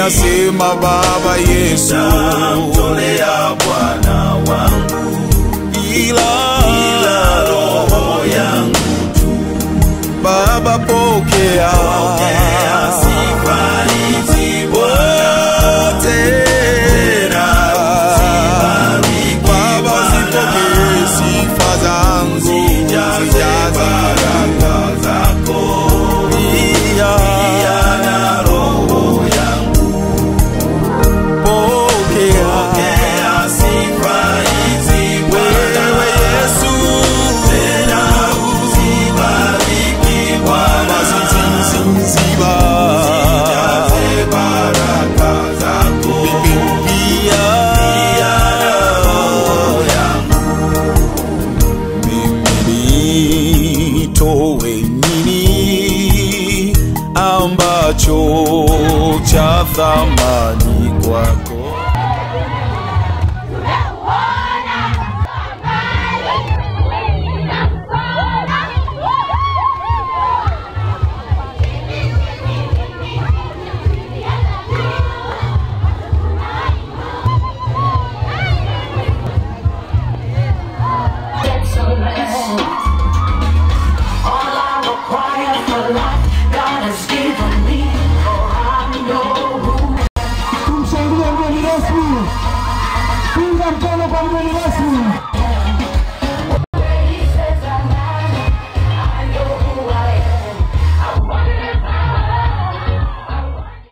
nasema Baba Yesu, Nitamtolea Bwana wangu ila ila roho yangu Baba pokea pokea sifa hizi Bwana wote Baba zipokee sifa zangu zijaze zijaze baraka zako pia na roho yangu pokea pokea sifa hizi Bwana wewe Yesu tena uzibariki Baba Bwana ziziziba zijaze baraka zako pia mimi nitowe nini ambacho cha thamani kwako